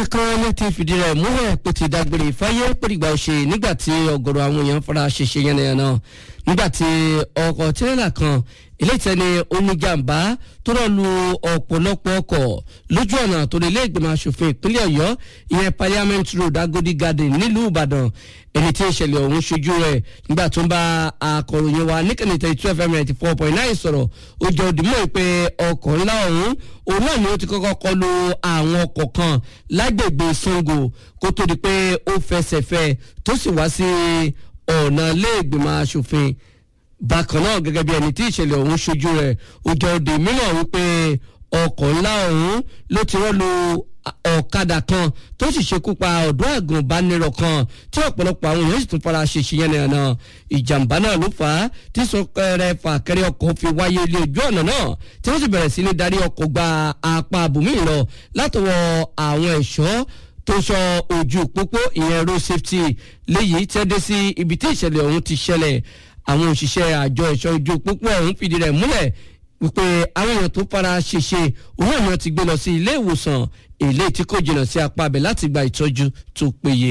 ìròyìn kan ló ti fìdí rẹ̀ múlẹ̀ pé ti dágbére fáyé pèrìgbà òṣè nígbà tí ọ̀gọ̀rọ̀ àwọn èèyàn fara ṣèṣe yánnayànna nígbà tí ọkọ̀ tirẹ́là kan ilé ìtẹ́ni oníjàmbá tó rọ̀ lu ọ̀pọ̀lọpọ̀ ọkọ̀ lójú ọ̀nà tó lè ilé ìgbìmọ̀ asòfin ìpínlẹ̀ ọ̀yọ́ ìyẹn parliament road agodi garden nílùú ìbàdàn ẹni tí ìṣẹ̀lẹ̀ ọ̀hún ṣojú rẹ̀ nígbà tó ń bá akọ̀ròyìn wa níkànnì tẹ̀lé twelve fm ninety four point nine sọ̀rọ̀ ó jẹ́ òdìmọ̀ pé ọkọ̀ ńlá ọ̀hún òun náà ni ó ti kọ́kọ́ kọlu àwọn ọkọ̀ kan lágbègbè sango kó tó di pé ó fẹsẹ̀ fẹ́ tó sì wá sí ọ̀nà ilé ìgbìmọ̀ asòfin bákan náà gẹ́gẹ́ bí ẹni tí ìṣẹ̀lẹ̀ ọ̀hún ṣojú rẹ̀ ó jẹ́ òde mìíràn wípé ọkọ̀ ńlá ọ̀hún ló ti rọ́lu ọ̀kadà kan tó sì ṣekú pa ọ̀dọ́ àgùnbánirọ̀ kan tí ọ̀pọ̀lọpọ̀ àwọn èèyàn sì tún fara ṣe ṣe yẹn nìyẹn ìjàmbá náà ló fà á tí sọkẹrẹ fàkẹrẹ ọkọ̀ fi wáyé ilé ojú ọ̀nà náà tí wọ́n sì bẹ̀rẹ̀ sí ní darí ọkọ̀ gba apá àbùmí lọ látọwọ́ àwọn ẹ̀ṣọ́ tó sọ ojú pópó ìyẹn road safety léyìí tí wọ́n dé sí ibi tí ìṣẹ̀lẹ̀ ọ̀hún ti ṣẹlẹ̀ àwọn òṣìṣẹ́ àjọ ẹ̀ṣọ́ ojú pópó ọ̀hún fìdí rẹ̀ múlẹ̀ wípé àwọn èèyàn tó fara ṣèṣe òun náà ni wọ́n ti gbé lọ sí ilé ìwòsàn èlé tí kò jìnnà sí apá abẹ láti gba ìtọ́jú tó péye.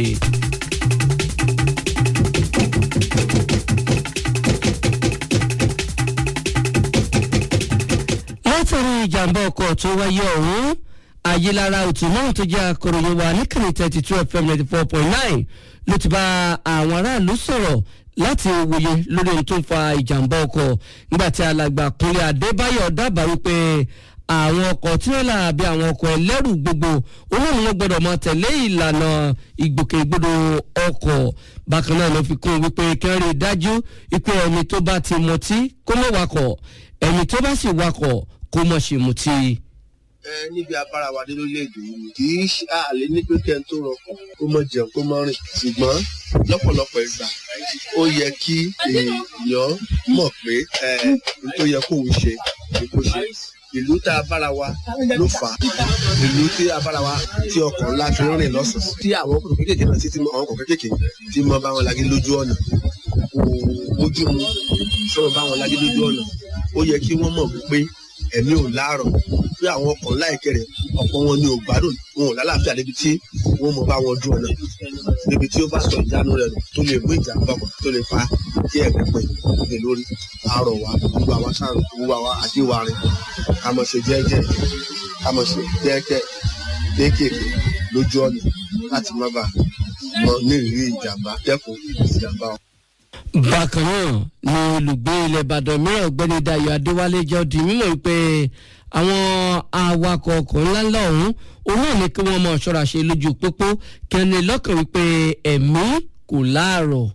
látàrí ìjàmbá ọkọ̀ tó wáyé ọ̀hún ayélára òtún náà tó jẹ́ akọ̀ròyìn wa níkànnì thirty two fm ninety four point nine ló ti bá àwọn aráàlú sọ̀rọ̀ láti wòye lórí ohun tó ń fa ìjàmbá ọkọ̀ nígbàtí alàgbà kúnlé adébáyọ̀ dábàá wípé àwọn ọkọ̀ tirẹ́là àbí àwọn ọkọ̀ ẹlẹ́rù gbogbo olóòrùn wọn gbọ́dọ̀ máa tẹ̀lé ìlànà ìgbòkègbodò ọkọ̀ bákan náà ló fi kún wípé kẹrin dájú wípé ẹni tó bá ti mutí kó mọ̀ wakọ̀ ẹni tó bá sì wakọ̀ kó mọ̀ ṣe mutí ẹ níbi abára wa dé lórílẹ̀‐èdè yìí kì í ṣe àlè ní pé kẹ́ ń tó rọkàn kó mọ jẹun kó mọ rìn ṣùgbọ́n lọ́pọ̀lọpọ̀ ìgbà ó yẹ kí èèyàn mọ̀ pé ẹ n tó yẹ kóun ṣe ni kó ṣe ìlú tá a bára wa ló fà á ìlú tí a bára wa tí ọkọ̀ ńlá fi ń rìn lọ́sàn-án tí àwọn ọkọ̀ kékèké náà títí àwọn ọkọ̀ kékèké tí mo bá wọn lagé lójú ọ̀nà ojú mu tí wọ́n bá wọn lagé lójú ọ̀nà ó yẹ kí wọ́n mọ̀ pé ẹ̀mí ò láàrọ̀ pé àwọn ọkọ̀ ńlá ìkẹrẹ̀ ọ̀pọ̀ wọn ni ò gbádùn wọn ò lálàáfíà débi tí wọ́n mọ̀ bá wọn dùn ọ̀nà débi tí ó bá sọ ìjánu rẹ̀ nù tó lè mú ìjàmbá ọkọ̀ tó lè fa kí ẹ̀mí pè é lórí àárọ̀ wa gbogbo àwa sáà gbogbo àwa àdéwárin ká mọ̀ ṣe jẹ́jẹ́ ká mọ̀ ṣe jẹ́jẹ́ kéékèèké lójú ọ̀nà láti má bàa mọ nírìírí ìjàmbá dẹ́kun ìjàmbá ọkọ̀ bákan náà ni olùgbé ilẹ̀ ìbàdàn mìíràn ọ̀gbẹ́ni dayo adéwálé jẹ́ di mímọ̀ wípé àwọn awakọ̀ ọkọ̀ ńláńlá ọ̀hún òun náà ní kí wọ́n mọ̀ ṣọ́ra ṣe lójú pópó kẹ́ni lọ́kàn wípé ẹ̀mí kò láàrọ̀.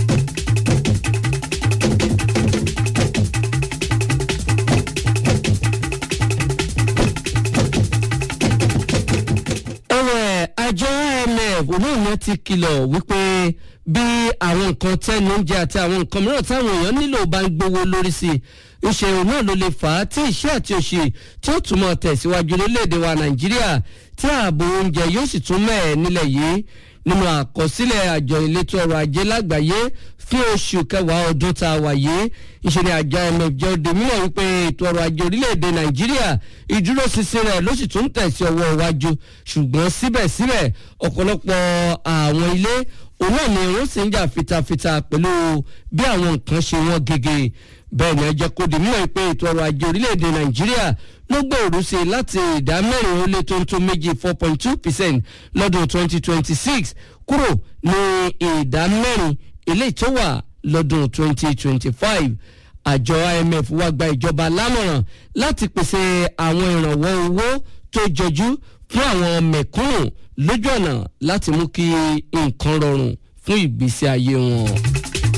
ẹ̀wẹ̀ àjọ imf òun náà ti kìlọ̀ wípé bí àwọn nǹkan tẹ́nu oúnjẹ àti àwọn nǹkan mìíràn táwọn èèyàn nílò bá ń gbowó lórí sí i ìṣòro náà ló lè fà á tí ìṣẹ́ àti òṣì tí ó túmọ̀ tẹ̀síwájú lórílẹ̀‐èdè wa nàìjíríà tí ààbò oúnjẹ yóò sì tún mẹ́ẹ̀ nílẹ̀ yìí nínú àkọsílẹ̀ àjọ ìletò ọrọ̀ ajé lágbàáyé fún oṣù kẹwàá ọdún tá a wà yìí ìṣẹ̀lẹ̀ àjọ imf jẹ́ òde mímọ̀ wípé ètò ọrọ̀ ajé orílẹ̀-èdè nàìjíríà ìdúróṣinṣin rẹ̀ ló sì tún tẹ̀sí ọwọ́ iwájú ṣùgbọ́n síbẹ̀síbẹ̀ ọ̀pọ̀lọpọ̀ àwọn ilé òun náà ni wọ́n sì ń jà fitafita pẹ̀lú bí àwọn nǹkan ṣe wọ́n gègé bẹ́ẹ̀ ni ẹ jẹ́ kó di mímọ̀ pé ètò ọrọ̀ ajé orílẹ̀-èdè nàìjíríà ló gbòòrò sí i láti ìdá mẹ́rin ó lé tó ń tó méjì four point two percent lọ́dún twenty twenty six kúrò ní ìdá mẹ́rin eléyìí tó wà lọ́dún twenty twenty five àjọ imf wá gba ìjọba lámọ̀ràn láti pèsè àwọn ìrànwọ́ owó tó jọjú fún àwọn mẹ̀kúnnù lójú ọ̀nà láti mú kí nǹkan rọrùn fún ìgbésí ayé wọn.